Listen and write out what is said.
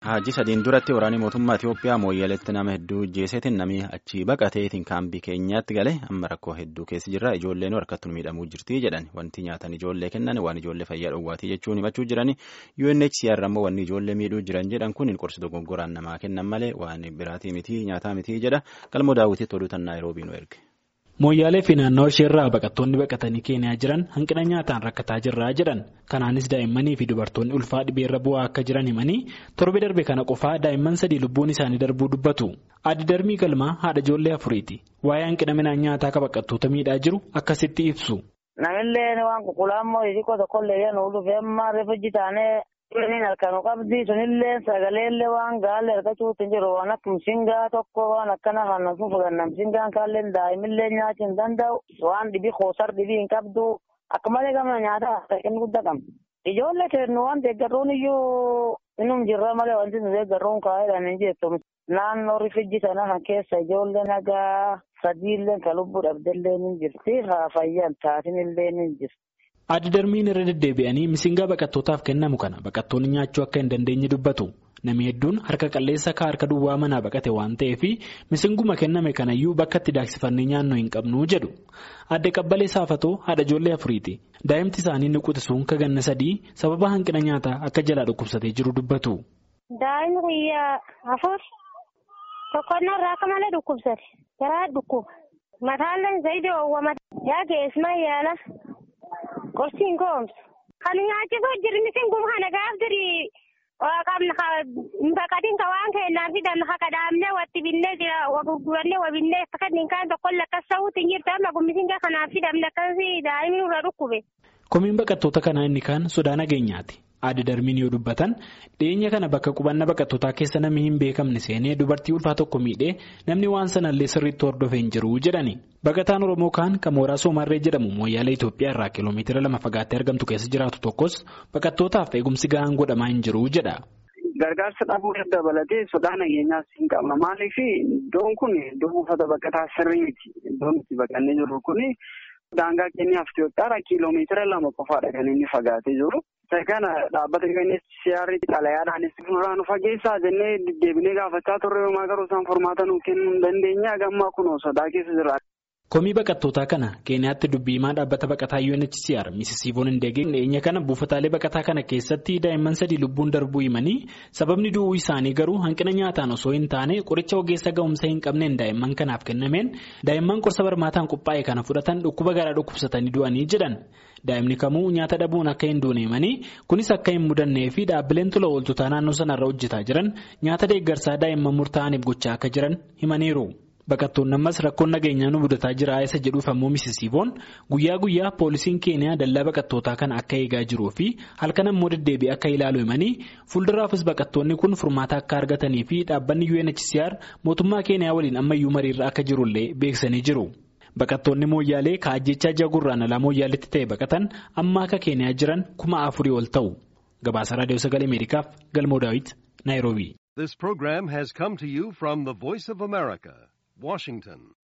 Hajji sadiin duratti waraanni mootummaa Itoophiyaa mooyyaleetti nama hedduu jeeseetiin namni achi baqateetiin kaambii keenyaatti gale amma rakkoo hedduu keessa jirra ijoolleen harkattuun miidhamuu jirti jedhan wanti nyaatan ijoollee kennan waan ijoollee fayyaa dhowwaatii jechuun himachuu jiran UNHCR ammoo wanni ijoollee miidhuu jiran jedhan kun qorsi dogoggoraan namaa kennan malee waan biraatii miti nyaataa miti jedha galmoo daawwitiitti oduutan naayiroobii nu erge. Mooyyaalee fi naannoo isheerraa baqattoonni baqatanii Keeniyaa jiran hanqina nyaataan rakkataa jirraa jedhan kanaanis daa'immanii fi dubartoonni ulfaa dhibeerra bu'aa akka jiran himanii torbe darbe kana qofaa daa'imman sadii lubbuun isaanii darbuu dubbatu addi darbii galmaa haadha ijoollee afuriiti waa'ee hanqina midhaan nyaataa akka baqattoota miidhaa jiru akkasitti ibsu. Namillee waan qulqullaa'ammoo xixiqqoo tokkollee yoo nuuf dhufee amma reefu jitaanee Inni halkanuu qabdi sunillee sagaleellee waan gaallee argachuutti hin jiru waan akka mishingaa tokko waan akkana kan fudhanna mishingaan kaallee daa'imillee nyaachuu hin danda'u waan dhibii koosar dhibii hin qabdu akka malee gama nyaataa inni guddaa qabna. Ijoollee kennu waan deeggarruun iyyuu innum jirra malee wanti nu deeggarruun kaa'eedhaan hin jettu. Naannoo rifijji sana kan keessa ijoollee nagaa sadiillee kan lubbuu dhabdellee ni jirti haa fayyaan taatinillee ni jirti. Addi darbiin irra deddeebi'anii misingaa baqattootaaf kennamu kana baqattoonni nyaachuu akka hin dandeenye dubbatu. Namni hedduun harka qalleessa akka harka duwwaa manaa baqate waan ta'eef misinguma kenname kanayyuu bakka itti daaksifannee nyaannoo hin qabnu jedhu. Adde qabbalee saafatoo haadha ijoollee afuriiti. Daa'imti isaanii ni qutisuun ka ganna sadii sababa hanqina nyaataa akka jalaa dhukkubsatee jiru dubbatu. Daa'imni guyyaa afur tokkonnaa irraa akka malee dhukkubsate. Garaa dhukkuba. Mataallee zayidii oowwamate. Yaa geesmaa yaala. Qorsiin koomsu. Kan nyaachisuu jirri misinguun kana gaaf dirii qabna baqatiin ka waan kennaan fidan haka dhaabnee watti binnee jira gurgurannee wabinnee fakkaatni kaan tokkoon lakkas ta'uutti hin jirtu amma misingaa kanaaf fidamne akkasii daa'imni irra dhukkube. Komiin baqattoota kanaa inni kaan sodaa nageenyaati. Adda darbiin yoo dubbatan dhiyeenya kana bakka qubannaa baqattootaa keessa namni hin beekamne seenee dubartii ulfaa tokko miidhee namni waan sanallee sirriitti hordofee hin jiru jedhani. Baqataan Oromoo kaan kan mooraa Soomarree jedhamu mooyyaalee Itoophiyaa irraa kiiloomeetira lama fagaattee argamtu keessa jiraatu tokkos baqattootaaf eegumsi gahaan godhamaa hin jiru jedha. Gargaarsa dhabuu dabalatee sodaa nageenyaas hin qabna. Maaliif iddoon kun iddoo buufata baqataa sirrii miti. Iddoon itti baqannee jirru kuni daangaa keenyaaf Itoophiyaadhaa kiiloomeetira lama qofaadha kan inni fagaatee jiru. Isa kana dhaabbata UNHCR xalayaadhaanis nurraa nu fageessaa jennee deddeebinee gaafachaa turre yooma garuu isaan furmaata nuuf kennuu hin dandeenye gammaa kunoo sodaa keessa jira. Komii baqattootaa kana Keeniyaatti dubbii himaa dhaabbata baqataa UNHCR Misisiivoon Hindeegeen dhiyeenya kana buufataalee baqataa kana keessatti daa'imman sadii lubbuun darbuu himanii sababni du'uu isaanii garuu hanqina nyaataan osoo hin taane qoricha ogeessa ga'umsa hin qabneen daa'imman kanaaf kennameen daa'imman qorsa barmaataan qophaa'e kana fudhatan dhukkuba garaa dhukkubsatanii du'anii jedhan. Daa'imni kamuu nyaata dhabuun akka hin duune himanii kunis akka hin mudannee fi dhaabbileen tola ooltotaa naannoo sanarra hojjetaa jiran nyaata deeggarsaa daa'imman murtaa'aniif gochaa akka jiran himaniiru. Baqattoonni ammas rakkoon nageenyaa nu mudataa jira isa jedhuuf ammoo misisiivoon guyyaa guyyaa poolisiin keeniyaa dallaa baqattootaa kana akka eegaa jiruu fi halkan ammoo deddeebi'ee akka ilaalu himanii fuulduraafis baqattoonni kun furmaata akka argatanii fi dhaabbanni UNHCR mootummaa keeniyaa waliin ammayyuu mariirra akka jirullee beeksisanii jiru. Baqattoonni mooyyaalee kaajjechaa jagurraan alaa mooyyaaleetti ta'e baqatan amma akka keeniyaa jiran kuma afurii ol ta'u. Gabaasa Raadiyoo Sagalee Ameerikaaf Galmoo Daawit Naayiroobii. This program has come to you from the Voice of America, Washington.